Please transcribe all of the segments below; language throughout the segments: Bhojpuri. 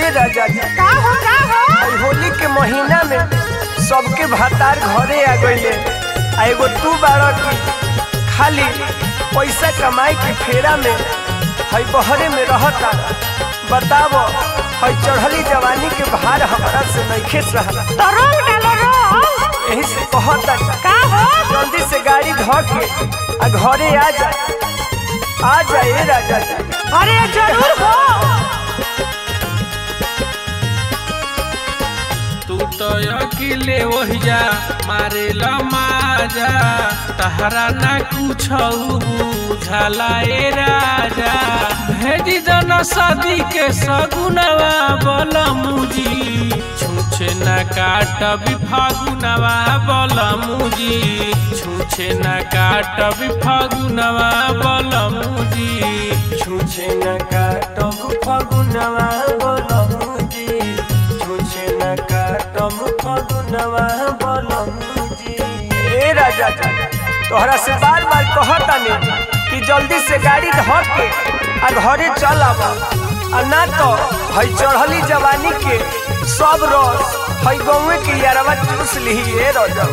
राजा जी का हो का हो आई होली के महीना में सबके भातार घरे आ गईले आ एगो तू बाड़ा की खाली पैसा कमाए के फेरा में हई बहरे में रहता बतावो हई चढ़ली जवानी के भार हमारा से नइखे सहला तो रंग डालो रंग यही से कहता का हो जल्दी से गाड़ी धो के आ घरे आ जा आ जाए राजा जी अरे जरूर हो तू तो अकेले वही जा मारे माजा तहरा ना कुछ बुझला ए राजा भेजी दन सदी के सगुनवा बल मुजी छूछे न काट भी फागुनवा बल मुजी छूछे न काट भी फागुनवा बल मुजी छुछे न काटम फगुनवा बोलमुजी छुछे न काटम फगुनवा बोलमुजी ए राजा जी तोहरा से बार बार कहतानी कि जल्दी से गाड़ी धर के आ घरे चल आब आ ना तो हई चढ़ली जवानी के सब रस हई गौवे के यारवा चूस लिही ए राजा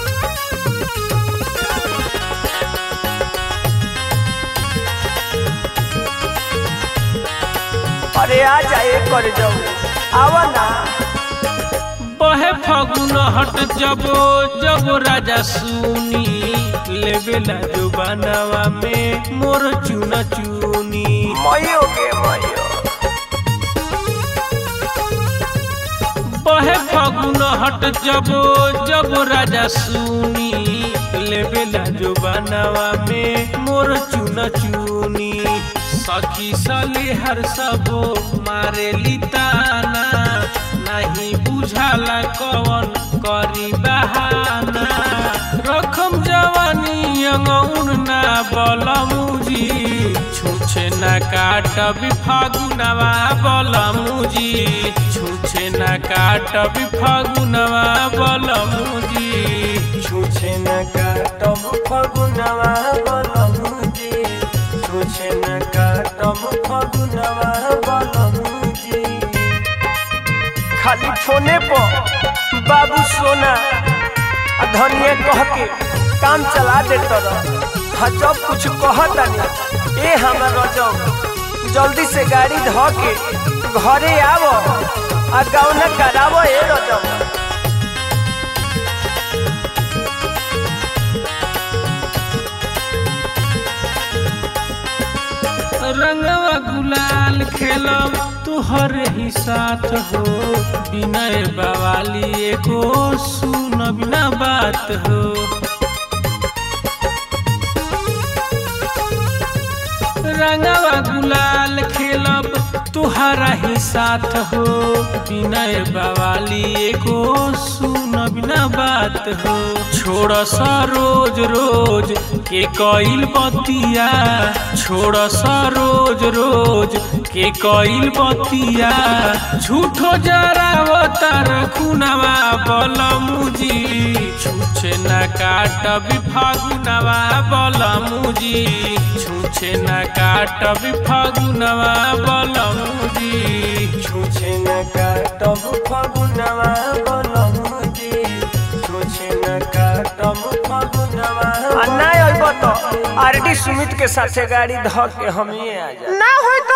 अरे आ जाए कर जाओ आवा ना बहे फगुन हट जबो जबो राजा सुनी लेवेला जो बनवा में मोर चुना चुनी मयो के मयो बहे फगुन हट जबो जबो राजा सुनी लेवेला जो बनवा में मोर चुना चुनी सखी सली हर सबो मारे लिताना नहीं बुझाला कवन करी बहाना रखम जवानी अंगौन ना बलमुजी छुछे ना काट भी फागुनवा बलमुजी छुछे ना काट भी फागुनवा बलमुजी छुछे न काटम फगुनवा बोलमुजी छुछे न काटम फगुनवा बोलमुजी खाली फोने पर बाबू सोना आ धनिया कह के काम चला दे तर हाँ जब कुछ कहतानी ए हमार रजब जल्दी से गाड़ी ध के घरे आवो आ गौना करावो ए रजब रंगवा गुलाल खेलब तुहर ही साथ हो विनय बवाली एको सुन बिना बात हो रंगवा गुलाल खेलब तुहरा ही साथ हो विनय बवाली एको सुन बिना बात हो छोड़ सा रोज रोज के कईल बतिया छोड़ सा रोज रोज के कईल बतिया झूठो जरावतार खुनवा बलमुजी छूछे न काट भी फागुनवा बलमुजी छूछे न काट भी फागुनवा बलमुजी छुछे न काटम फगुनवा बोलमुजी छुछे न काटम फगुनवा आ ना अइब तो आरडी सुमित के साथे गाड़ी ध के हम ही आ जा ना होई